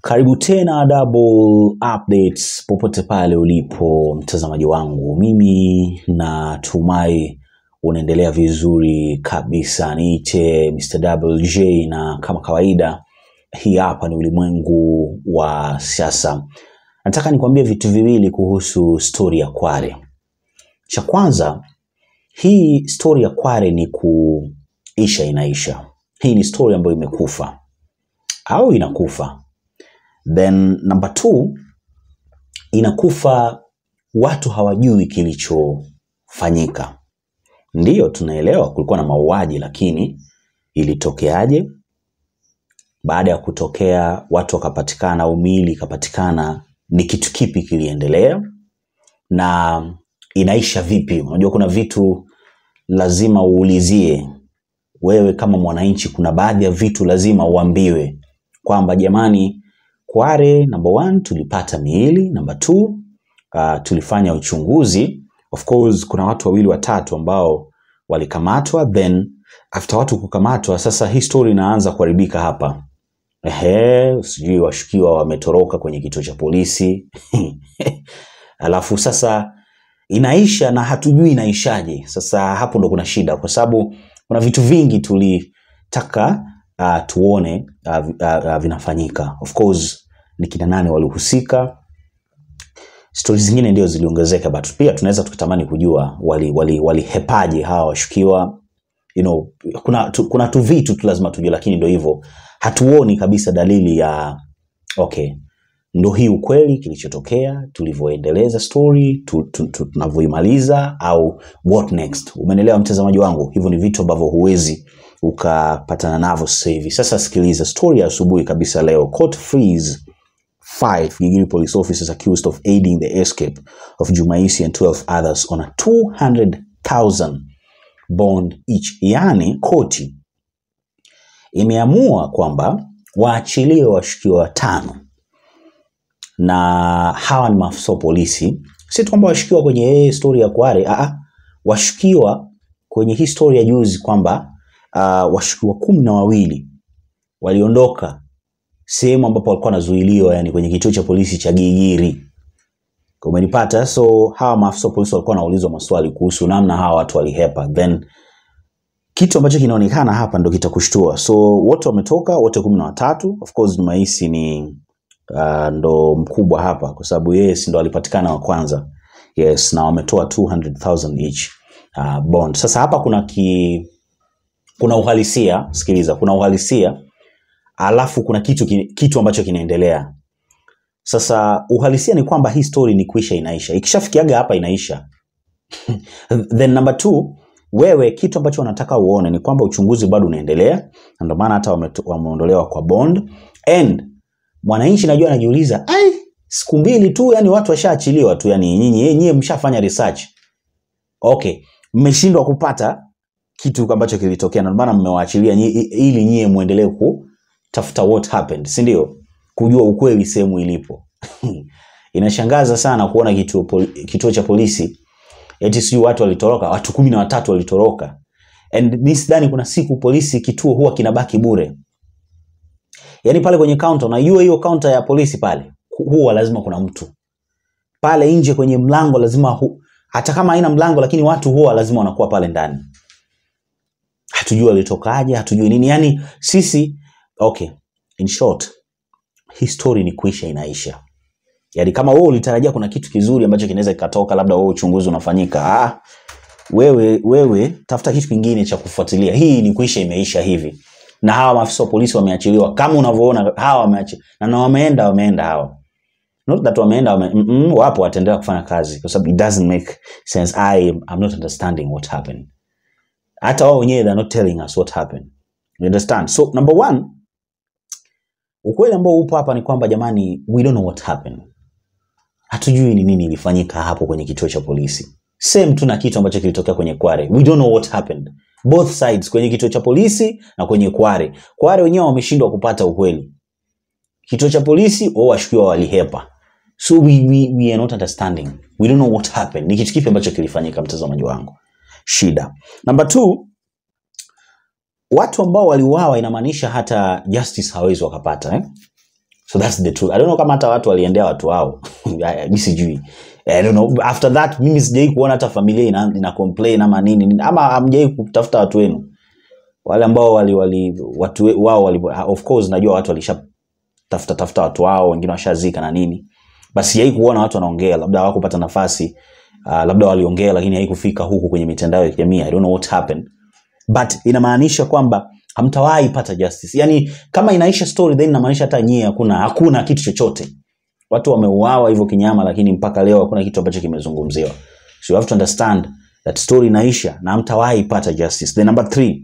Karibu tena Double Updates popote pale ulipo mtazamaji wangu, mimi natumai unaendelea vizuri kabisa. Niite Mr. WJ na kama kawaida, hii hapa ni ulimwengu wa siasa. Nataka nikwambie vitu viwili kuhusu stori ya Kware. Cha kwanza, hii stori ya Kware ni kuisha inaisha. Hii ni stori ambayo imekufa au inakufa then number two inakufa watu hawajui kilichofanyika ndiyo tunaelewa kulikuwa na mauaji lakini ilitokeaje baada ya kutokea watu wakapatikana au miili ikapatikana ni kitu kipi kiliendelea na inaisha vipi unajua kuna vitu lazima uulizie wewe kama mwananchi kuna baadhi ya vitu lazima uambiwe kwamba jamani Kware number one, tulipata miili. Number two, uh, tulifanya uchunguzi. Of course kuna watu wawili watatu ambao walikamatwa, then after watu kukamatwa, sasa hii story inaanza kuharibika hapa. Ehe, sijui washukiwa wametoroka kwenye kituo cha polisi alafu sasa inaisha na hatujui inaishaje. Sasa hapo ndo kuna shida, kwa sababu kuna vitu vingi tulitaka uh, tuone uh, uh, uh, vinafanyika. Of course ni kina nane walihusika, stori zingine ndio ziliongezeka, but pia tunaweza tukatamani kujua wali wali walihepaje hawa washukiwa you know, kuna tu, kuna tu vitu tu lazima tujue, lakini ndio hivyo, hatuoni kabisa dalili ya okay, ndo hii ukweli kilichotokea, tulivyoendeleza story tu, tu, tu, tunavyoimaliza au what next. Umeelewa mtazamaji wangu? Hivyo ni vitu ambavyo huwezi ukapatana navyo sasa hivi. Sasa sikiliza story ya asubuhi kabisa leo. Court frees five Gigiri police officers accused of aiding the escape of Jumaisi and 12 others on a 200,000 bond each. Yaani koti imeamua kwamba waachiliwe washukiwa watano, na hawa ni maafisa wa polisi. Si tu kwamba washukiwa kwenye hii story ya Kware, aa, washukiwa kwenye hii story ya juzi kwamba uh, washukiwa kumi na wawili waliondoka sehemu ambapo walikuwa wanazuiliwa, yani kwenye kituo cha polisi cha Gigiri. Umenipata? So hawa maafisa wa polisi walikuwa wanaulizwa maswali kuhusu namna hawa watu walihepa, then kitu ambacho kinaonekana hapa ndo kitakushtua. So wote wametoka, wote kumi na watatu. Of course Jumaisi ni uh, ndo mkubwa hapa kwa sababu yeye si ndo alipatikana wa kwanza. Yes, na wametoa 200,000 each uh, bond. Sasa hapa kuna ki, kuna uhalisia, sikiliza, kuna uhalisia alafu kuna kitu, kitu ambacho kinaendelea. Sasa uhalisia ni kwamba hii story ni kuisha inaisha, ikishafikiaga hapa inaisha. Then number two, wewe kitu ambacho wanataka uone ni kwamba uchunguzi bado unaendelea, na ndio maana hata wame- wameondolewa kwa bond and mwananchi najua anajiuliza, ai, siku mbili tu, yani watu washaachiliwa tu, yani nyinyi nyinyi mshafanya research okay, mmeshindwa kupata kitu ambacho kilitokea, na ndio maana mmewaachilia nyi- i- ili nyie muendelee kutafuta what happened, si ndio? Kujua ukweli sehemu ilipo. Inashangaza sana kuona kituo, poli- kituo cha polisi eti sijui watu walitoroka, watu kumi na watatu walitoroka, and mi sidhani kuna siku polisi kituo huwa kinabaki bure. Yani pale kwenye counter, unajua hiyo counter ya polisi pale hu- huwa lazima kuna mtu pale nje kwenye mlango, lazima hu, hata kama haina mlango, lakini watu huwa lazima wanakuwa pale ndani. Hatujui walitokaje, hatujui nini, yani sisi okay, in short, hii story ni kuisha inaisha. Yaani kama wewe ulitarajia kuna kitu kizuri ambacho kinaweza kikatoka, labda wewe uchunguzi unafanyika, ah, wewe wewe tafuta kitu kingine cha kufuatilia. Hii ni kuisha imeisha hivi. Na hawa maafisa wa polisi wameachiliwa kama unavyoona, hawa wameachi na, na wameenda wameenda hawa not that wameenda wame, mm -mm, wapo wataendelea kufanya kazi kwa sababu it doesn't make sense. I am not understanding what happened. Hata wao wenyewe they're not telling us what happened. You understand? So number one, ukweli ambao upo hapa ni kwamba jamani, we don't know what happened. Hatujui ni nini ilifanyika hapo kwenye kituo cha polisi. Same tu na kitu ambacho kilitokea kwenye Kware. We don't know what happened. Both sides, kwenye kituo cha polisi na kwenye Kware. Kware wenyewe wameshindwa kupata ukweli. Kituo cha polisi wao washukiwa walihepa. So we, we, we are not understanding. We don't know what happened. Ni kitu kipi ambacho kilifanyika, mtazamaji wangu? Shida. Number two, watu ambao waliuawa inamaanisha hata justice hawezi wakapata eh? so that's the truth i don't know kama hata watu waliendea watu wao mi sijui I don't know. after that mimi sijai kuona hata familia ina, ina complain ama nini ama hamjai kutafuta watu wenu wale ambao wali, wali watu we- wao wali, of course najua watu walisha tafuta tafuta watu wao wengine washazika na nini basi sijai kuona watu wanaongea labda hawakupata nafasi uh, labda waliongea lakini haikufika huku kwenye mitandao ya kijamii i don't know what happened but inamaanisha kwamba hamtawahi pata justice yani kama inaisha story then inamaanisha hata nyie hakuna hakuna kitu chochote watu wameuawa hivyo kinyama lakini mpaka leo hakuna kitu ambacho kimezungumziwa so you have to understand that story inaisha na hamtawahi pata justice the number three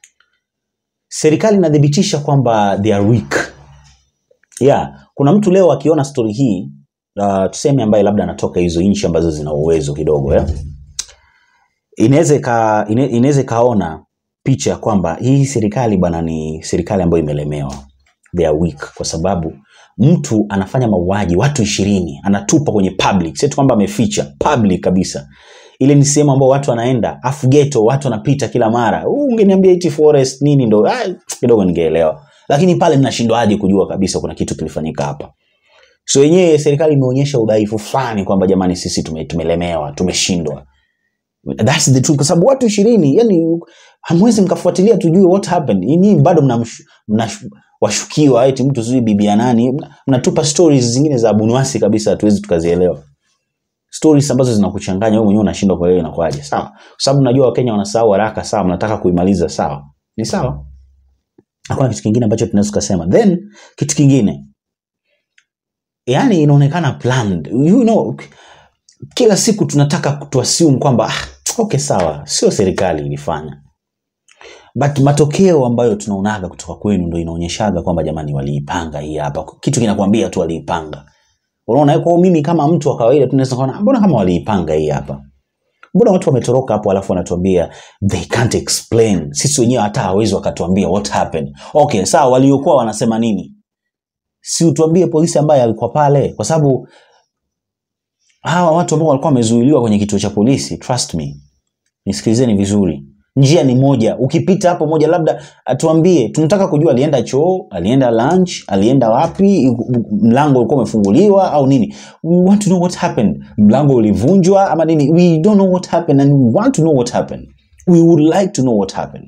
serikali inathibitisha kwamba they are weak yeah kuna mtu leo akiona story hii uh, tuseme ambaye labda anatoka hizo nchi ambazo zina uwezo kidogo yeah? inaweza ika- ine- inaweza ikaona picha ya kwamba hii serikali bwana ni serikali ambayo imelemewa they are weak kwa sababu mtu anafanya mauaji watu ishirini anatupa kwenye public sio tu kwamba ameficha public kabisa ile ni sehemu ambao watu wanaenda afu ghetto watu wanapita kila mara "Uh, ungeniambia iti forest nini ndo ah, kidogo ningeelewa lakini pale mnashindwaje kujua kabisa kuna kitu kilifanyika hapa so yenyewe serikali imeonyesha udhaifu fulani kwamba jamani sisi tume, tumelemewa tumeshindwa That's the truth kwa sababu watu ishirini yani hamwezi mkafuatilia tujue what happened nyinyi bado mnamsh- mnash- washukiwa eti mtu sijui bibi ya nani Mna- mnatupa stories zingine za bunuasi kabisa hatuwezi tukazielewa stories ambazo zinakuchanganya wewe mwenyewe unashindwa kuelewa inakuwaje sawa kwa sababu najua wakenya wanasahau haraka sawa mnataka kuimaliza sawa ni sawa hakuna kitu kingine ambacho tunaweza tukasema then kitu kingine yani inaonekana planned you know kila siku tunataka tuassume kwamba ah, okay sawa sio serikali ilifanya but matokeo ambayo tunaonaga kutoka kwenu ndo inaonyeshaga kwamba jamani waliipanga hii hapa kitu kinakwambia tu waliipanga unaona kwa hiyo mimi kama mtu wa kawaida tunaweza kuona mbona kama waliipanga hii hapa mbona watu wametoroka hapo alafu wanatuambia they can't explain sisi wenyewe hata hawezi wakatuambia what happened okay sawa waliokuwa wanasema nini si utuambie polisi ambaye alikuwa pale kwa sababu hawa watu ambao walikuwa wamezuiliwa kwenye kituo cha polisi trust me nisikilizeni vizuri njia ni moja ukipita hapo moja labda atuambie tunataka kujua alienda choo alienda lunch alienda wapi mlango ulikuwa umefunguliwa au nini we want to know what happened mlango ulivunjwa ama nini we don't know what happened and we want to know what happened we would like to know what happened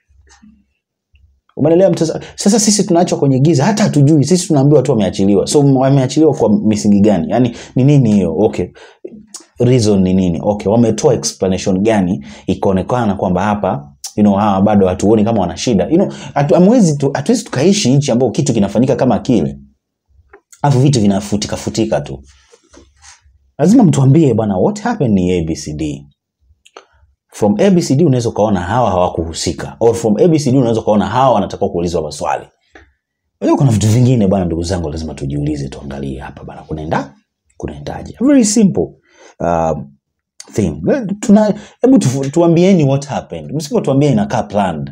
umeelewa mtasa sasa sisi tunaachwa kwenye giza hata hatujui sisi tunaambiwa tu wameachiliwa so wameachiliwa kwa misingi gani yani ni nini hiyo okay reason ni nini okay wametoa explanation gani ikaonekana kwamba hapa you know, hawa bado hatuoni kama wana shida you know, hatu- hamwezi tu- hatuwezi tukaishi nchi ambao kitu kinafanyika kama kile alafu vitu vinafutika futika tu lazima mtuambie bwana what happened ni abcd from abcd unaweza ukaona hawa hawakuhusika or from abcd unaweza ukaona hawa wanatakiwa kuulizwa maswali Unajua kuna vitu vingine bwana ndugu zangu lazima tujiulize tuangalie hapa bwana kunaenda kunaendaje very simple um, thing tuna hebu tu, tuambieni what happened msipotuambia inakaa planned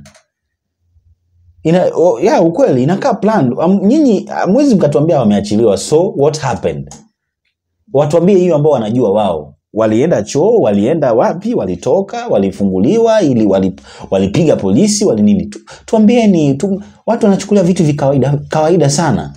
ina oh, yeah, ukweli inakaa planned um, nyinyi hamwezi mkatuambia wameachiliwa so what happened watuambie hiyo ambao wanajua wao walienda choo walienda wapi walitoka walifunguliwa ili wali, walipiga polisi wali nini tu, tuambieni tu, watu wanachukulia vitu vikawaida kawaida sana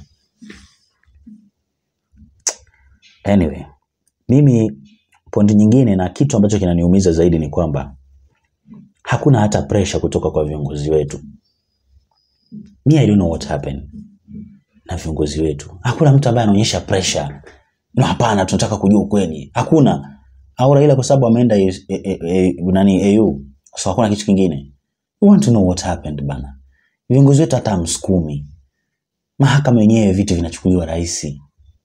anyway mimi pointi nyingine na kitu ambacho kinaniumiza zaidi ni kwamba hakuna hata pressure kutoka kwa viongozi wetu mi I don't know what happened na viongozi wetu hakuna mtu ambaye anaonyesha pressure no, hapana tunataka kujua ukweli hakuna au Raila kwa sababu ameenda e, e, e, nani AU so hakuna kitu kingine we want to know what happened bana viongozi wetu hata msukumi mahakama yenyewe vitu vinachukuliwa rahisi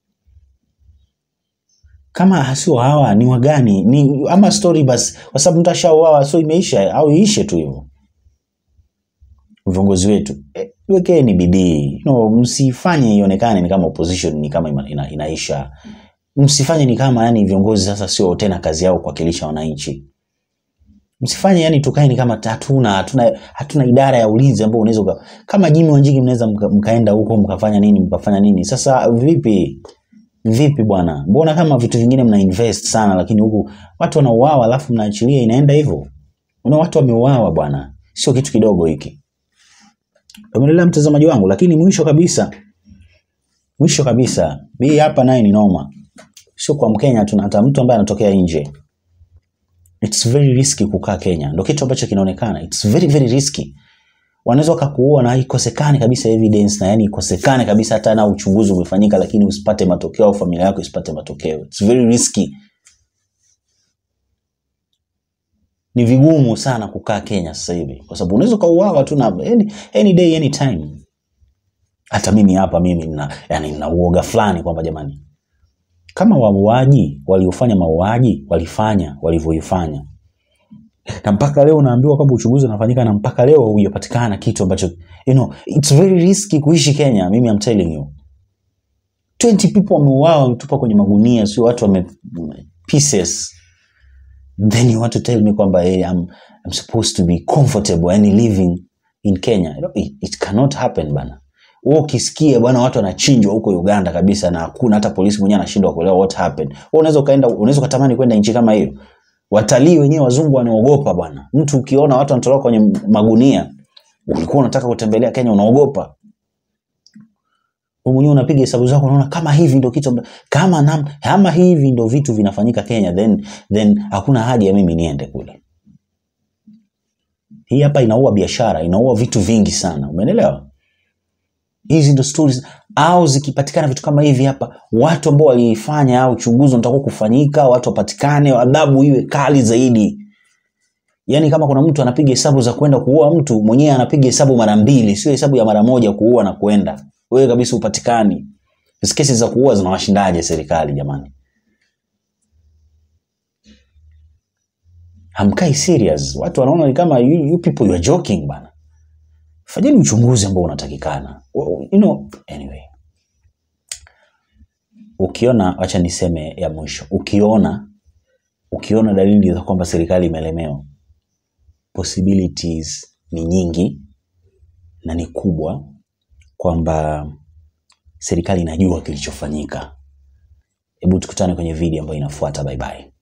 kama sio hawa ni wagani ni ama story basi kwa sababu mtu ashauawa so imeisha au iishe tu hivyo viongozi wetu e, wekeni bidii no, msifanye ionekane ni kama opposition ni kama ina, ina, inaisha msifanye ni kama yani viongozi sasa sio tena kazi yao kuwakilisha wananchi msifanye yani tukae ni kama hatuna hatuna hatuna idara ya ulinzi ambao unaweza uka- kama Jimmy Wanjigi mnaweza mka, mkaenda huko mkafanya nini mkafanya nini sasa vipi vipi bwana mbona kama vitu vingine mna invest sana lakini huku watu wanauawa alafu mnaachilia inaenda hivyo una watu wameuawa bwana sio kitu kidogo hiki umeelewa mtazamaji wangu lakini mwisho kabisa mwisho kabisa hii hapa naye ni noma sio kwa mkenya tu hata mtu ambaye anatokea nje it's very risky kukaa kenya ndo kitu ambacho kinaonekana it's very very risky wanaweza wakakuua na ikosekane kabisa evidence na yani ikosekane kabisa hata na uchunguzi umefanyika lakini usipate matokeo au familia yako isipate matokeo it's very risky ni vigumu sana kukaa kenya sasa hivi kwa sababu unaweza ukauawa tu na any, any day any time hata mimi hapa mimi nina yani nina uoga fulani kwamba jamani kama wauaji waliofanya mauaji walifanya walivyoifanya na mpaka leo unaambiwa kwamba uchunguzi unafanyika na mpaka leo hujapatikana kitu ambacho you know, it's very risky kuishi kenya mimi I'm telling you 20 people wameuawa wametupa kwenye magunia sio watu wame pieces then you want to tell me kwamba hey, I'm, I'm supposed to be comfortable yani living in kenya you know, it, it cannot happen bana wewe ukisikia bwana watu wanachinjwa huko uganda kabisa na hakuna hata polisi mwenyewe anashindwa kuelewa what happened wewe unaweza ukaenda unaweza ukatamani kwenda nchi kama hiyo watalii wenyewe wazungu wanaogopa bwana mtu ukiona watu wanatolewa kwenye magunia ulikuwa unataka kutembelea kenya unaogopa wewe mwenyewe unapiga hesabu zako unaona kama hivi ndio kitu amba- kama nam, kama hivi ndio vitu vinafanyika Kenya then then hakuna haja ya mimi niende kule. Hii hapa inaua biashara, inaua vitu vingi sana. Umeelewa? Hizi ndio stories au zikipatikana vitu kama hivi hapa, watu ambao waliifanya au uchunguzi unatakiwa kufanyika, watu wapatikane, adhabu iwe kali zaidi. Yaani kama kuna mtu anapiga hesabu za kwenda kuua mtu, mwenyewe anapiga hesabu mara mbili, sio hesabu ya mara moja kuua na kwenda. Wewe kabisa upatikani. Hizi kesi za kuua zinawashindaje serikali jamani? Hamkai serious. Watu wanaona ni kama you, you people you are joking bana. Fanyeni uchunguzi ambao unatakikana. Well, You know, anyway. Ukiona, acha niseme ya mwisho. Ukiona ukiona dalili za kwamba serikali imelemewa, possibilities ni nyingi na ni kubwa kwamba serikali inajua kilichofanyika. Hebu tukutane kwenye video ambayo inafuata. Bye bye.